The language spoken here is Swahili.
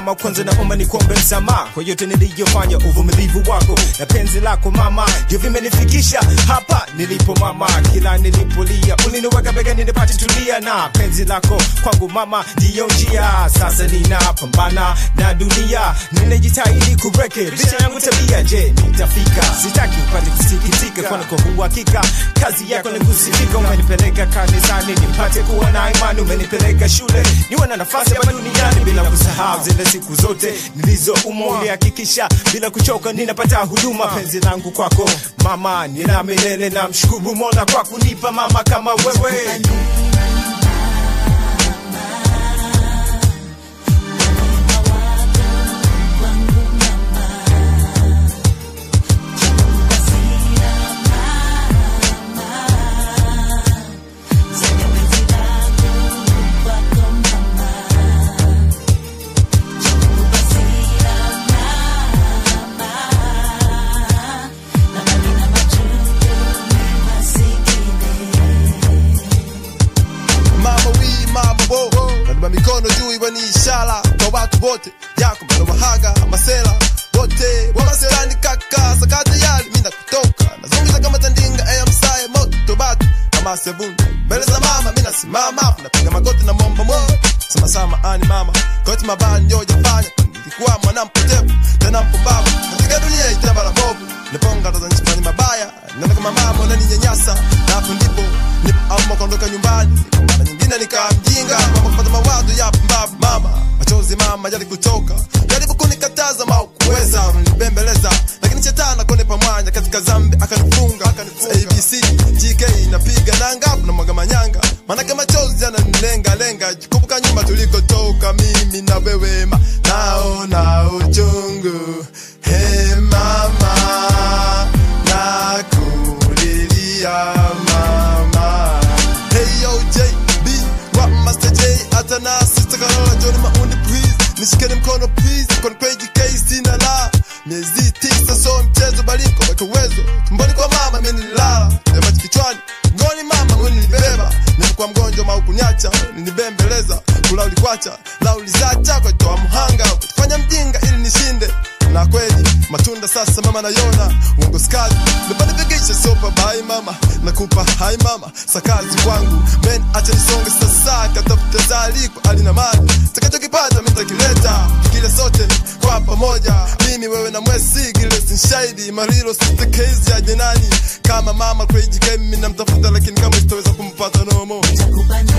mama kwanza naomba nikuombe msamaha kwa yote niliyofanya uvumilivu wako na penzi lako mama ndio vimenifikisha hapa nilipo mama kila nilipolia uliniweka begani nipate tulia na penzi lako kwangu mama ndiyo njia sasa ninapambana na dunia ninajitahidi kurekebisha yangu tabia je nitafika sitaki upate kusikitika kwani kwa uhakika kazi yako ni kusifika umenipeleka kanisani nipate kuwa na imani umenipeleka shule niwe na nafasi hapa duniani bila kusahau zile siku zote nilizoumwa ulihakikisha bila kuchoka ninapata huduma penzi langu kwako mama nina milele na mshukuru mola kwa kunipa mama kama wewe mama wii mama bo naduma mikono juu iwe ni ishara kwa watu wote yako bado wahaga masela wote wamasirani kaka sakata yali mina kutoka nazungiza kama tandinga aya msaye moto batu kama sebuni mbele za mama mina simama napiga magoti na momba mo sema sama ani mama koti mabaya ndio jafanya nilikuwa mwana mpotevu tena mpumbavu katika dunia itina bara bovu niponga ndo zanifanya mabaya nenda kama mama unaninyanyasa na hapo ndipo nipo ama kaondoka nyumbani Kwa mara nyingine nikaa mjinga mama kupata mawazo ya pumbavu mama machozi mama yali kutoka jaribu kunikataza ma kuweza nibembeleza lakini shetani akonipa mwanya katika zambi akanifunga akanifunga abc gk inapiga nanga na mwaga manyanga manake machozi yananilenga lenga kumbuka nyuma tulikotoka mimi na wewe ma naona uchungu he mama nakulilia mama hey yo jb rap master j hata na sister karola joni maundi please nishikeni mkono please kon kweji case sina la miezi tisa so mchezo baliko weka uwezo tumboni kwa mama mimi nilala yamaji kichwani ngoni mama mimi nilibeba nilikuwa mgonjwa maukuniacha nilibembeleza kula ulikwacha la ulizacha kwa toa mhanga fanya mjinga ili nishinde na kweli matunda sasa mama nayona uongo skali nipanifikisha sopa bai mama nakupa hai mama sakazi kwangu men acha nisonge sasa katafuta zaliko alina mali takachokipata mitakileta kile sote kwa pamoja mimi wewe na mwesi gile sinshahidi marilo sister case ya jenani kama mama crazy game mimi namtafuta lakini kama sitaweza kumpata no more Takupa